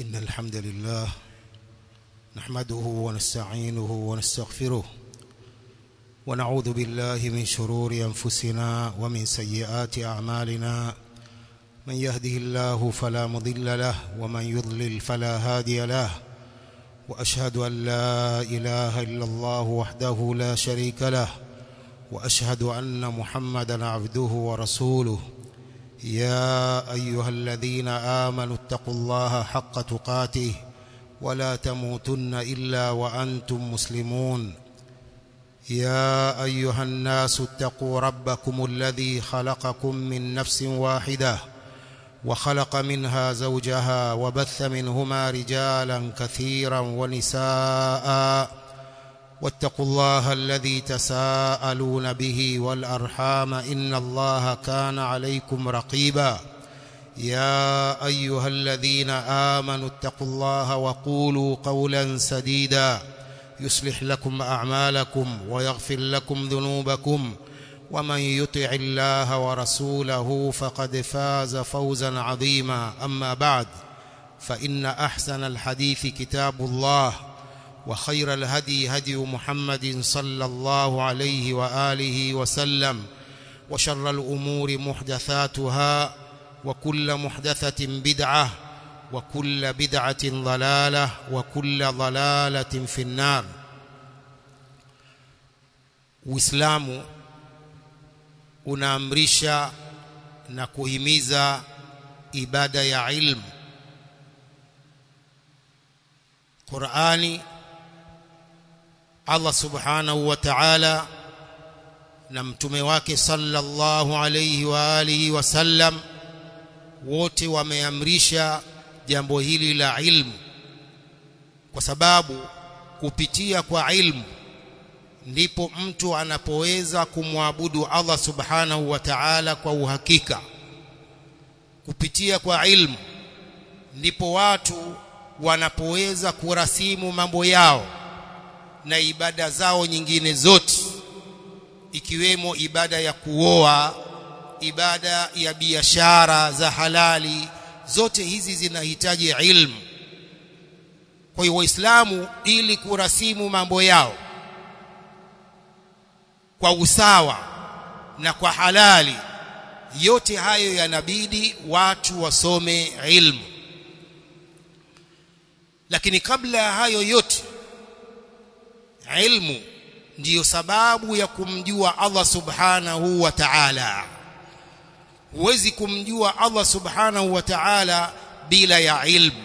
إن الحمد لله نحمده ونستعينه ونستغفره ونعوذ بالله من شرور أنفسنا ومن سيئات أعمالنا من يهده الله فلا مضل له ومن يضلل فلا هادي له وأشهد أن لا إله إلا الله وحده لا شريك له وأشهد أن محمدا عبده ورسوله يا أيها الذين آمنوا اتقوا الله حق تقاته ولا تموتن إلا وأنتم مسلمون يا أيها الناس اتقوا ربكم الذي خلقكم من نفس واحدة وخلق منها زوجها وبث منهما رجالا كثيرا ونساء واتقوا الله الذي تساءلون به والأرحام إن الله كان عليكم رقيبا يا أيها الذين آمنوا اتقوا الله وقولوا قولا سديدا يصلح لكم أعمالكم ويغفر لكم ذنوبكم ومن يطع الله ورسوله فقد فاز فوزا عظيما أما بعد فإن أحسن الحديث كتاب الله وخير الهدي هدي محمد صلى الله عليه وآله وسلم وشر الأمور محدثاتها وكل محدثة بدعة وكل بدعة ضلالة وكل ضلالة في النار Uislamu unaamrisha na kuhimiza ibada ya ilmu. Qur'ani Allah Subhanahu wa Ta'ala na mtume wake sallallahu alayhi wa alihi wasallam wote wameamrisha jambo hili la ilmu kwa sababu kupitia kwa ilmu ndipo mtu anapoweza kumwabudu Allah subhanahu wa ta'ala kwa uhakika kupitia kwa ilmu ndipo watu wanapoweza kurasimu mambo yao na ibada zao nyingine zote ikiwemo ibada ya kuoa ibada ya biashara za halali zote hizi zinahitaji ilmu kwa hiyo waislamu ili kurasimu mambo yao kwa usawa na kwa halali yote hayo yanabidi watu wasome ilmu lakini kabla ya hayo yote ilmu ndiyo sababu ya kumjua Allah subhanahu wa ta'ala huwezi kumjua Allah subhanahu wa ta'ala bila ya ilmu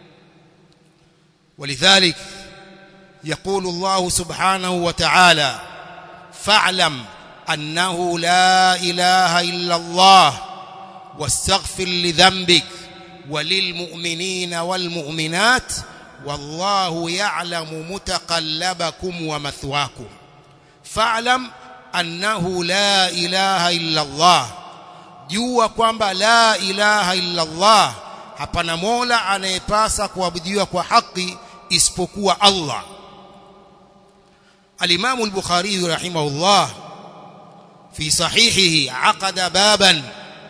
ولذلك يقول الله سبحانه وتعالى فاعلم أنه لا إله إلا الله واستغفر لذنبك وللمؤمنين والمؤمنات والله يعلم متقلبكم ومثواكم فاعلم أنه لا إله إلا الله jua kwamba la ilaha illa Allah hapana mola anayepasa kuabudiwa kwa haki isipokuwa Allah الإمام البخاري رحمه الله في صحيحه عقد بابا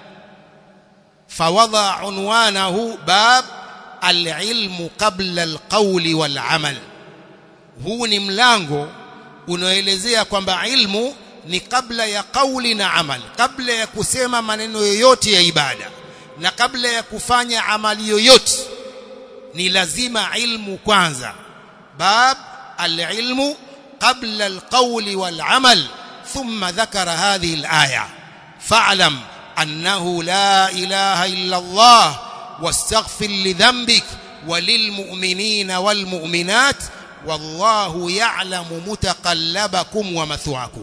فوضع عنوانه باب العلم قبل القول والعمل huu ni mlango unaoelezea kwamba ilmu ni kabla ya kauli na amal kabla ya kusema maneno yoyote ya ibada na kabla ya kufanya amali yoyote ni lazima ilmu kwanza bab alilmu قبل القول والعمل ثم ذكر هذه الآية فاعلم أنه لا إله إلا الله واستغفر لذنبك وللمؤمنين والمؤمنات والله يعلم متقلبكم ومثواكم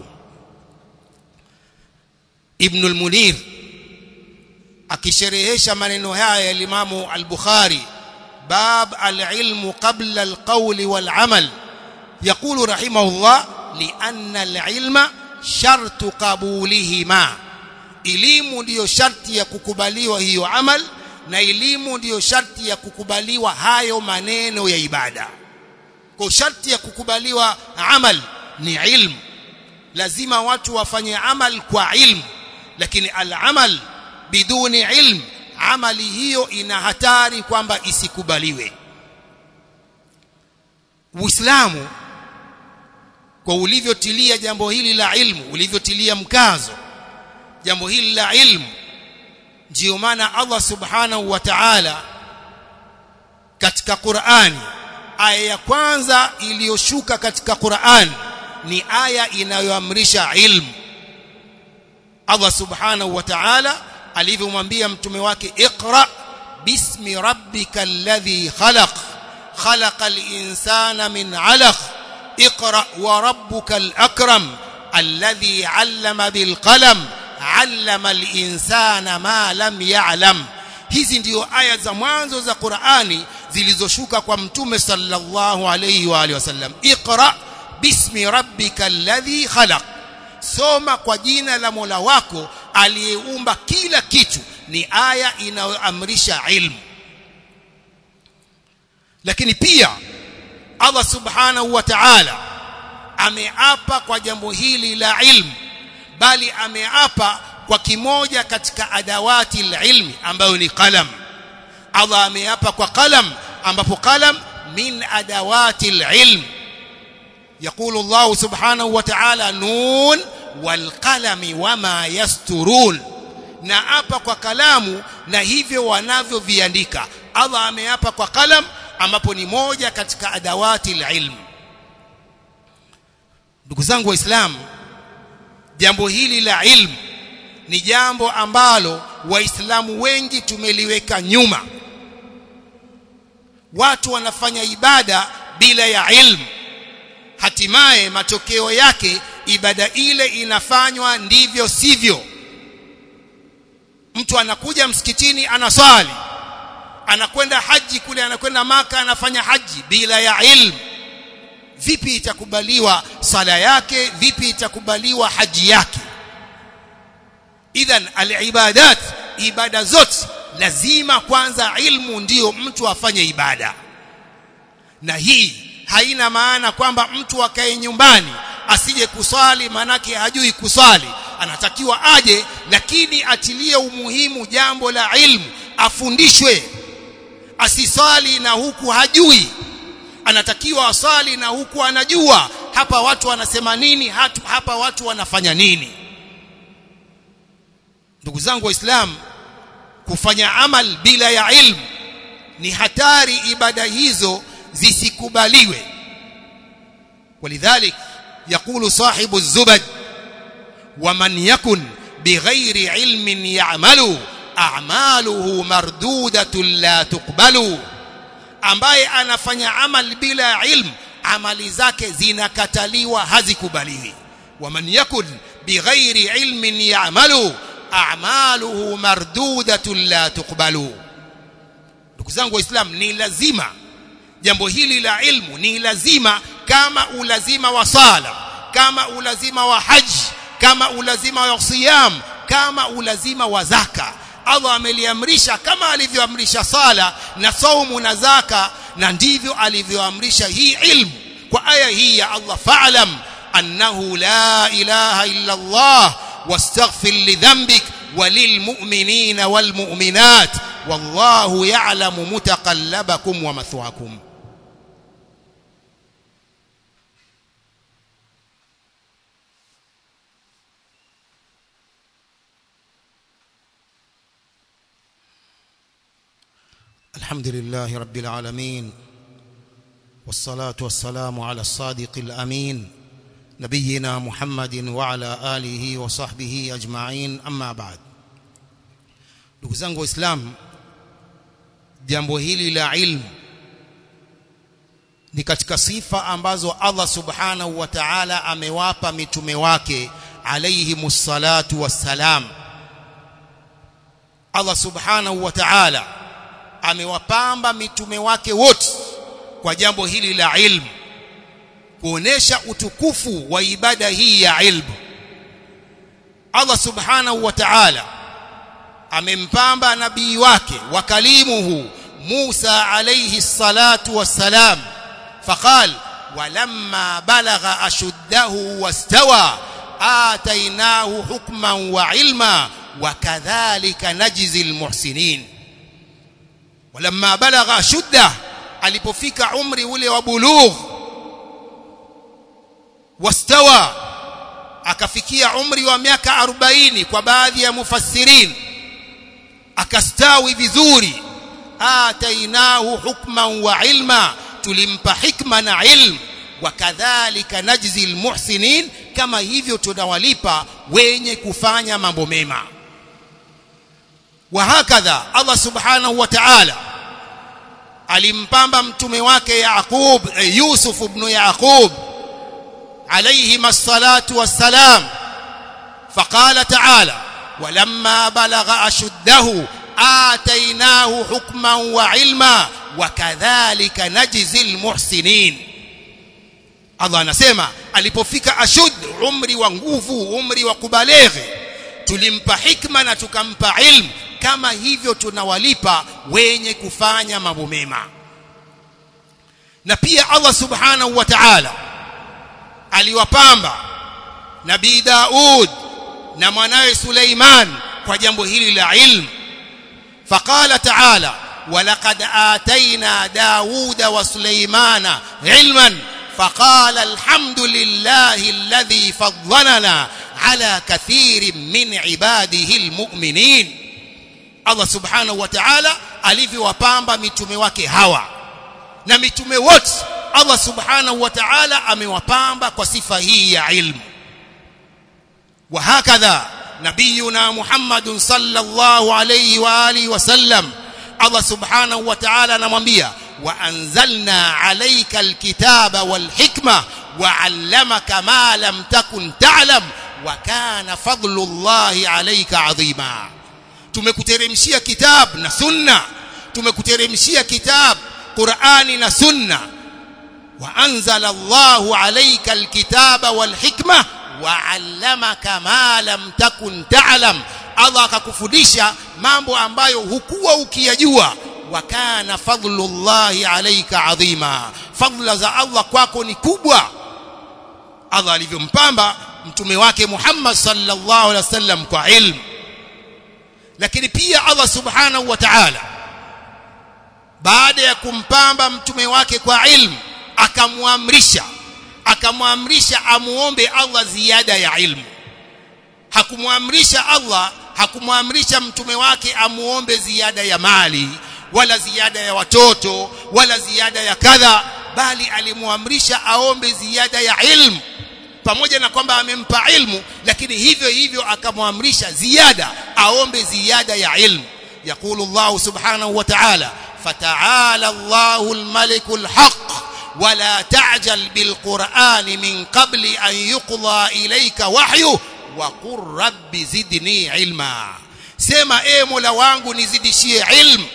ابن المنير akisherehesha maneno haya ya Imamu al-Bukhari bab al-ilmu qabla al-qawli wal-amal يقول رحمه الله لأن العلم شرط قبولهما elimu ndiyo sharti ya kukubaliwa hiyo amal na elimu ndiyo sharti ya kukubaliwa hayo maneno ya ibada kwa sharti ya kukubaliwa amal ni ilmu lazima watu wafanye amal kwa ilmu lakini al-amal biduni ilm amali hiyo ina hatari kwamba isikubaliwe Uislamu kwa ulivyotilia jambo hili la ilmu ulivyotilia mkazo jambo hili la ilmu ndiyo maana Allah subhanahu wa ta'ala katika Qur'ani aya ya kwanza iliyoshuka katika Qur'an ni aya inayoamrisha ilmu Allah subhanahu wa ta'ala alivyomwambia mtume wake iqra bismi rabbikal ladhi khalaq khalaqal insana min 'alaq اقرأ وربك الأكرم الذي علم بالقلم علم الإنسان ما لم يعلم hizi ndio aya za mwanzo za Qur'ani zilizoshuka kwa mtume sallallahu alayhi wa alihi wasallam iqra bismi rabbika alladhi khalaq soma kwa jina la Mola wako aliyeumba kila kitu ni aya inayoamrisha ilmu lakini pia Allah subhanahu wa ta'ala ameapa kwa jambo hili la ilmu bali ameapa kwa kimoja katika adawati ilmi ambayo ni qalam Allah ameapa kwa qalam ambapo qalam min adawati ilm يقول الله سبحانه وتعالى نون والقلم وما يسترون na apa kwa kalamu na hivyo wanavyoviandika Allah ameapa kwa kalam ambapo ni moja katika adawati ilm ndugu zangu waislamu jambo hili la ilmu ni jambo ambalo waislamu wengi tumeliweka nyuma watu wanafanya ibada bila ya ilmu hatimaye matokeo yake ibada ile inafanywa ndivyo sivyo mtu anakuja msikitini anaswali anakwenda haji kule anakwenda maka anafanya haji bila ya ilmu vipi itakubaliwa sala yake vipi itakubaliwa haji yake idhan alibadat ibada zote lazima kwanza ilmu ndiyo mtu afanye ibada na hii haina maana kwamba mtu akae nyumbani asije kuswali manake hajui kuswali anatakiwa aje lakini atilie umuhimu jambo la ilmu afundishwe asiswali na huku hajui anatakiwa aswali na huku anajua hapa watu wanasema nini hatu, hapa watu wanafanya nini ndugu zangu waislamu kufanya amal bila ya ilmu ni hatari ibada hizo zisikubaliwe ولذلك يقول صاحب الزبد ومن يكن بغير علم يعمل أعماله مردودة لا تقبل ambaye anafanya amal bila ilm amali zake zinakataliwa hazikubaliwi waman yakun bighairi ilmin ya'malu a'maluhu mardudatun la tuqbalu ndugu zangu waislamu ni lazima jambo hili la ilmu ni lazima kama ulazima wa sala kama ulazima wa haji kama ulazima wa siyam kama ulazima wa zaka Allah ameliamrisha kama alivyoamrisha sala na saumu na zaka na ndivyo alivyoamrisha hii ilmu kwa aya hii ya Allah fa'lam annahu la ilaha illa Allah wastaghfir lidhanbik وللمؤمنين والمؤمنات والله يعلم متقلبكم ومثواكم الحمد لله رب العالمين والصلاة والسلام على الصادق الأمين نبينا محمد وعلى آله وصحبه أجمعين أما بعد ndugu zangu waislamu jambo hili la ilmu ni katika sifa ambazo Allah subhanahu wa ta'ala amewapa mitume wake alayhimus salatu wassalam Allah subhanahu wa ta'ala amewapamba mitume wake wote kwa jambo hili la ilmu kuonesha utukufu wa ibada hii ya ilmu Allah subhanahu wa ta'ala amempamba nabii wake wa kalimuhu Musa alayhi salatu wassalam faqal walamma balagha ashuddahu wastawa atainahu hukman wa ilma wakadhalika najzi almuhsinin walamma balagha shudda alipofika umri ule wa bulugh wastawa akafikia umri wa miaka 40 kwa baadhi ya mufassirin akastawi vizuri atainahu hukman wa ilma tulimpa hikma na ilmu wakadhalika najzi almuhsinin kama hivyo tunawalipa wenye kufanya mambo mema wahakadha Allah subhanahu wa ta'ala alimpamba mtume wake Yaqub eh, Yusuf ibn Yaqub alayhi as-salatu was-salam faqala ta'ala ولما بلغ أشده آتيناه حكما وعلما وكذلك نجزي المحسنين Allah anasema alipofika ashud umri wa nguvu umri wa kubaleghe tulimpa hikma na tukampa ilmu kama hivyo tunawalipa wenye kufanya mambo mema na pia Allah subhanahu wa ta'ala aliwapamba nabii Daud na mwanawe Suleiman kwa jambo hili la ilmu faqala ta'ala ولقد آتينا داود وسليمان علما فقال الحمد لله الذي فضلنا على كثير من عباده المؤمنين Allah subhanahu wa ta'ala alivyowapamba mitume wake hawa na mitume wote Allah subhanahu wa ta'ala amewapamba kwa sifa hii ya ilmu wa hakadha nabiyuna Muhammadun sallallahu alayhi wa alihi wasallam Allah subhanahu wa ta'ala anamwambia wa anzalna alayka alkitaba walhikma wa 'allamaka ma lam takun ta'lam wa kana fadlullahi alayka 'azima tumekuteremshia kitab na sunna tumekuteremshia kitab Qur'ani na sunna wa anzala Allahu alayka alkitaba walhikma wa 'allamaka ma lam takun ta'lam Allah akakufundisha mambo ambayo hukuwa ukiyajua wa kana fadlullahi alayka adhima fadla za Allah kwako ni kubwa Allah alivyompamba mtume wake Muhammad sallallahu alaihi wasallam kwa ilmu lakini pia Allah subhanahu wa ta'ala baada ya kumpamba mtume wake kwa ilmu akamwamrisha akamwamrisha amuombe Allah ziada ya ilmu hakumwamrisha Allah hakumwamrisha mtume wake amuombe ziada ya mali wala ziada ya watoto wala ziada ya kadha bali alimwamrisha aombe ziada ya ilmu pamoja na kwamba amempa ilmu lakini hivyo hivyo akamwamrisha ziada aombe ziada ya ilmu يقول الله سبحانه وتعالى فتعالى الله الملك الحق ولا تعجل بالقرآن من قبل أن يقضى إليك وحيه وقل رب زدني علما sema e mola wangu nizidishie ilmu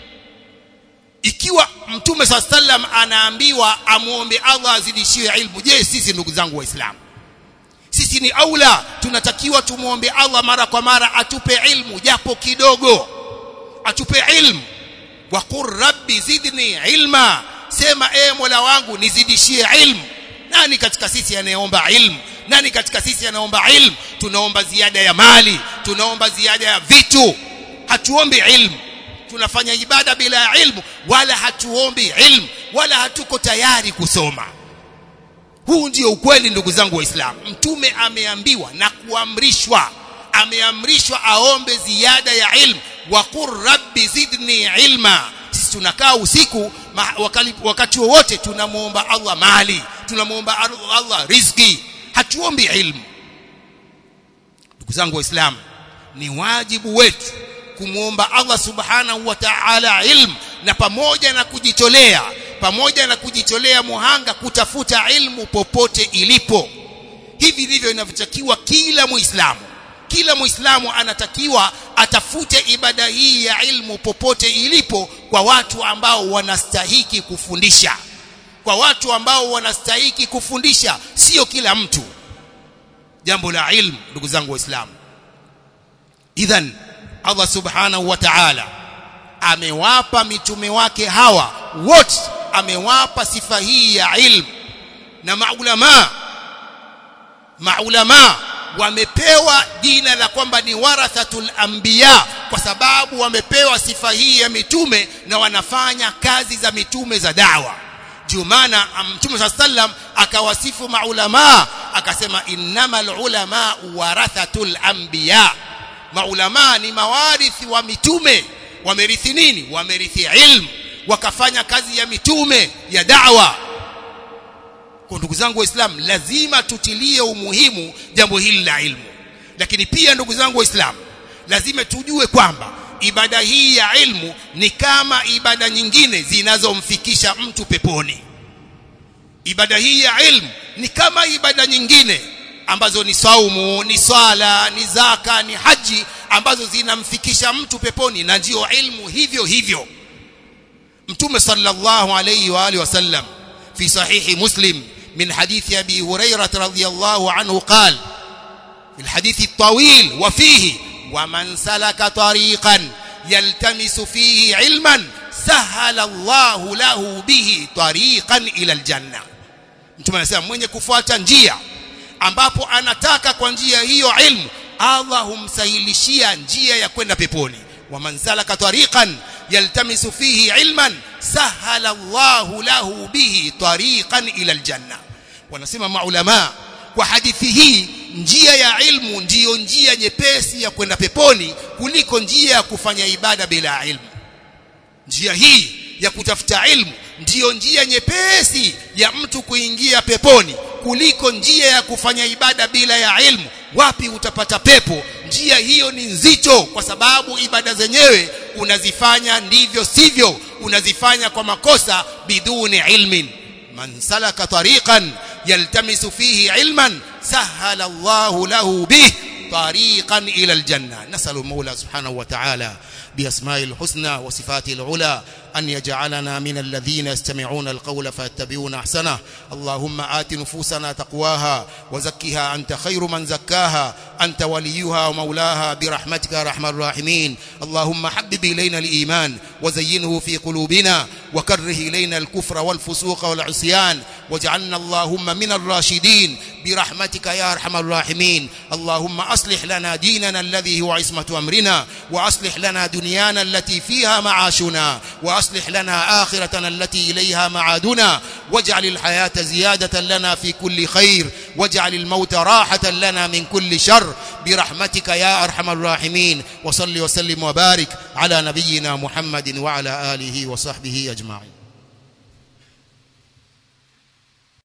ikiwa mtume saa sallam anaambiwa amwombe allah azidishie ilmu je sisi ndugu zangu waislamu sisi ni aula tunatakiwa tumwombe allah mara kwa mara atupe ilmu japo kidogo atupe ilmu waqur rabbi zidni ilma sema e mola wangu nizidishie ilmu nani katika sisi anayeomba ilmu nani katika sisi anaomba ilmu tunaomba ziada ya mali tunaomba ziada ya vitu hatuombi ilmu tunafanya ibada bila ilmu wala hatuombi ilmu wala hatuko tayari kusoma huu ndio ukweli ndugu zangu waislamu mtume ameambiwa na kuamrishwa ameamrishwa aombe ziada ya ilmu waqur rabbi zidni ilma sisi tunakaa usiku wakati, wakati wowote tunamuomba Allah mali tunamuomba Allah riziki hatuombi ilmu ndugu zangu waislamu ni wajibu wetu kumwomba Allah subhanahu wa ta'ala ilmu na pamoja na kujitolea pamoja na kujitolea muhanga kutafuta ilmu popote ilipo hivi ndivyo inavyotakiwa kila muislamu kila muislamu anatakiwa atafute ibada hii ya ilmu popote ilipo kwa watu ambao wanastahiki kufundisha kwa watu ambao wanastahiki kufundisha sio kila mtu jambo la ilmu ndugu zangu waislamu idhan Allah subhanahu wa ta'ala amewapa mitume wake hawa wote amewapa sifa hii ya ilmu na maulama maulama wamepewa jina la kwamba ni warathatul anbiya kwa sababu wamepewa sifa hii ya mitume na wanafanya kazi za mitume za dawa ndio maana mtume saa sallam akawasifu maulamaa akasema innamal ulama warathatul anbiya maulamaa ni mawarithi wa mitume wamerithi nini wamerithi ilmu wakafanya kazi ya mitume ya dawa kwa ndugu zangu waislamu lazima tutilie umuhimu jambo hili la ilmu lakini pia ndugu zangu waislamu lazima tujue kwamba ibada hii ya ilmu ni kama ibada nyingine zinazomfikisha mtu peponi ibada hii ya ilmu ni kama ibada nyingine ambazo ni saumu ni swala ni zaka ni haji ambazo zinamfikisha mtu peponi na ndio ilmu hivyo hivyo mtume sallallahu alayhi wa alihi wasallam fi sahihi muslim min hadithi abi hurairah radhiyallahu anhu qala في الحديث الطويل وفيه ومن سلك طريقا يلتمس فيه علما سهل الله له به طريقا إلى الجنة mtume anasema mwenye kufuata njia ambapo anataka kwa njia hiyo ilmu Allah humsahilishia njia ya kwenda peponi waman salaka tariqan yaltamisu fihi ilman sahala Allahu lahu bihi tariqan ila aljanna wanasema maulama kwa hadithi hii njia ya ilmu ndiyo njia nyepesi ya kwenda peponi kuliko njia ya kufanya ibada bila ilmu njia hii ya kutafuta ilmu ndiyo njia nyepesi ya mtu kuingia peponi kuliko njia ya kufanya ibada bila ya ilmu wapi utapata pepo njia hiyo ni nzito kwa sababu ibada zenyewe unazifanya ndivyo sivyo unazifanya kwa makosa biduni ilmin man salaka tariqan yaltamisu fihi ilman سهل الله له به طريقا إلى الجنة نسأل المولى سبحانه وتعالى بأسماء الحسنى وصفاته العلى أن يجعلنا من الذين يستمعون القول فيتبعون أحسنه اللهم آت نفوسنا تقواها وزكها أنت خير من زكاها أنت وليها ومولاها برحمتك يا أرحم الراحمين اللهم حبب إلينا الإيمان وزينه في قلوبنا وكره إلينا الكفر والفسوق والعصيان واجعلنا اللهم من الراشدين برحمتك يا أرحم الراحمين اللهم أصلح لنا ديننا الذي هو عصمة أمرنا وأصلح لنا دنيانا التي فيها معاشنا وأصلح لنا آخرتنا التي إليها معادنا واجعل الحياة زيادة لنا في كل خير واجعل الموت راحة لنا من كل شر برحمتك يا أرحم الراحمين وصل وسلم وبارك على نبينا محمد وعلى آله وصحبه أجمعين